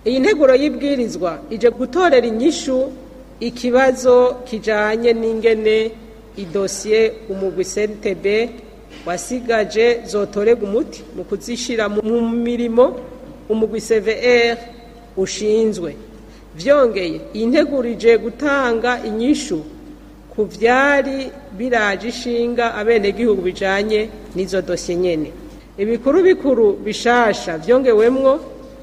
iyi nteguro y'ibwirizwa ije gutorera inyishu ikibazo kijanye n'ingene idosiye umugwi CNTB wasigaje zotorega umuti mu kuzishira mu mirimo umugwi CVR ushinzwe vyongeye iyi nteguro ije gutanga inyishu ku vyari biraje ishinga abenegihugu bijanye n'izo dosiye nyene ibikuru bikuru bishasha vyongewemwo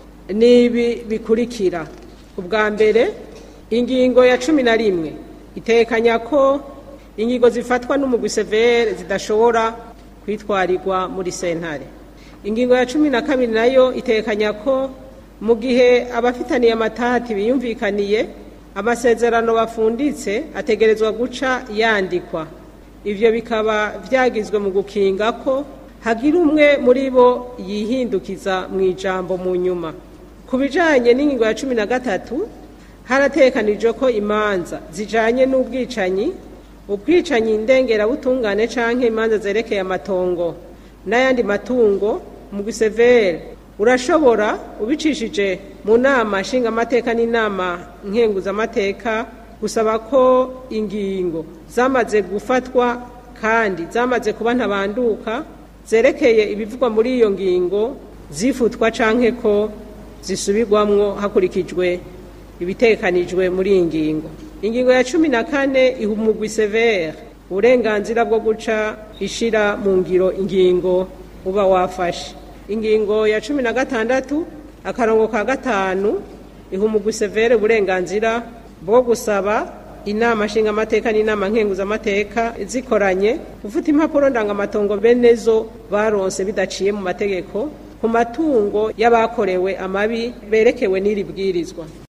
nibi bikurikira ubwa mbere ingingo ya cumi na rimwe itekanya ko ingingo zifatwa n'umugwi severe zidashobora kwitwarirwa muri sentare ingingo ya cumi na kabiri nayo itekanya ko mu gihe abafitaniye amatati biyumvikaniye amasezerano bafunditse ategerezwa guca yandikwa ivyo bikaba vyagizwe mu gukinga ko hagira umwe muri bo yihindukiza mu ijambo mu nyuma ku bijanye n'ingingo ya cumi na gatatu haratekanijwe ko imanza zijanye n'ubwicanyi ubwicanyi ndengerabutungane canke imanza zerekeye amatongo n'ayandi matungo mu gisevere urashobora ubicishije mu nama nshingamateka n'inama nkenguzamateka gusaba ko ingingo zamaze gufatwa kandi zamaze kuba ntabanduka zerekeye ibivugwa muri iyo ngingo zifutwa canke ko zisubirwamwo hakurikijwe ibitekanijwe muri iyi ngingo ingingo ya cumi na kane iha umugwi severe uburenganzira bwo guca ishira mu ngiro ingingo uba wafashe ingingo ya cumi na gatandatu akarongo ka gatanu iha umugwi severe uburenganzira bwo gusaba inama nshingamateka n'inama nkenguzamateka zikoranye gufata impapuro ndangamatongo bene zo baronse bidaciye mu mategeko ku matungo y'abakorewe amabi berekewe n'iri bwirizwa